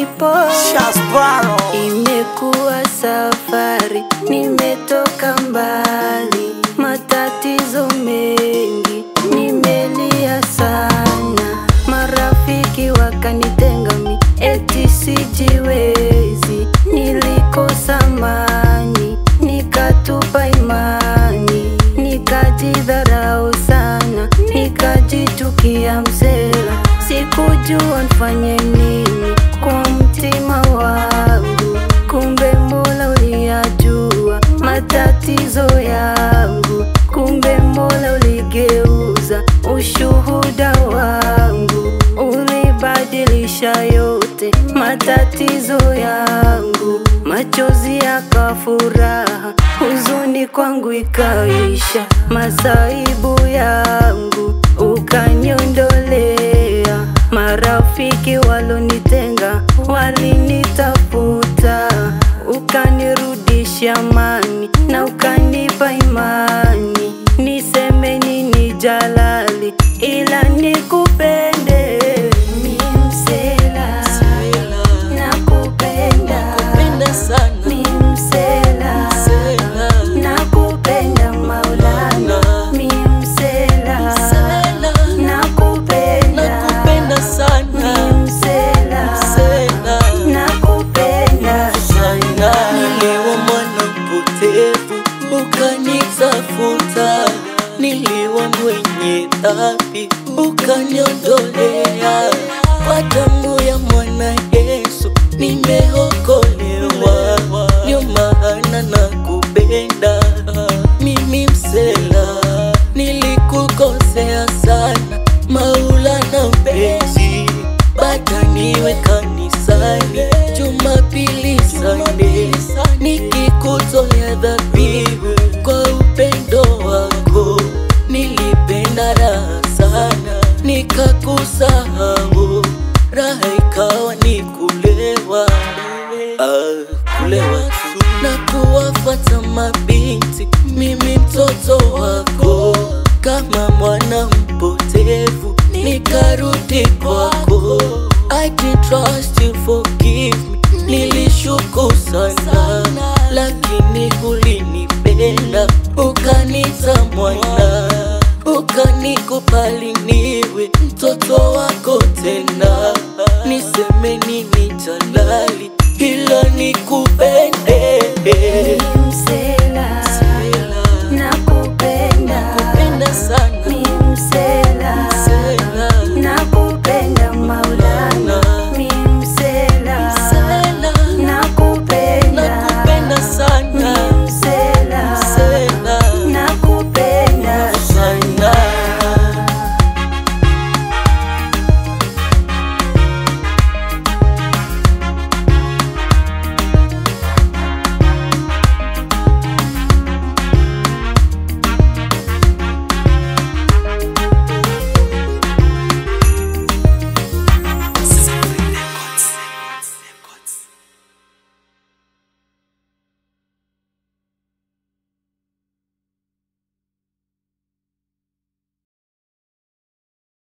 nipo Shasparo Imekuwa safari, nimetoka mbali, matatizo mengi, nimelia sana, marafiki wakanitenga mi, eti sijiwezi, nilikosa amani, nikatupa imani, nikajidharau sana, nikajitukia msela, sikujua nifanye nini kwa mtima wangu, kumbe Mola uliyajua matatizo yangu, kumbe Mola uligeuza ushuhuda wangu, ulibadilisha yote matatizo yangu, machozi yakawa furaha, huzuni kwangu ikaisha, masaibu yangu ukaniondolea, marafiki walonitenga walinitafuta, ukanirudisha amani na ukanipa imani, niseme nini Jalali, ila nikupende mi msela, nakupenda Penda sana mi msela Sela nakupenda Maulana mi msela Sela nakupenda Nakupenda sana mi msela Sela nakupenda sana Niliwa mwana mpotevu ukanitafuta, niliwa mwenye dhambi ukaniondolea, kwa damu ya mwana Yesu nimeokolewa, ndio maana nakupenda mimi msela, nilikukosea sana Maulana mpenzi, bata niwe kanisani Jumapili Sunday, nikikutolea dhabihu kwa upendo wako. Nilipenda raha sana, nikakusahau, raha ikawa ni kulewa, ah, kulewa tu na kuwafata mabinti, mimi mtoto wako kama mwana mpotevu, nikarudi kwako. I can trust you, forgive me. Nilishuku sana, lakini ulinipenda, ukanita mwana, ukanikubali niwe mtoto wako tena. Niseme nini Jalali, ila nikupende mi msela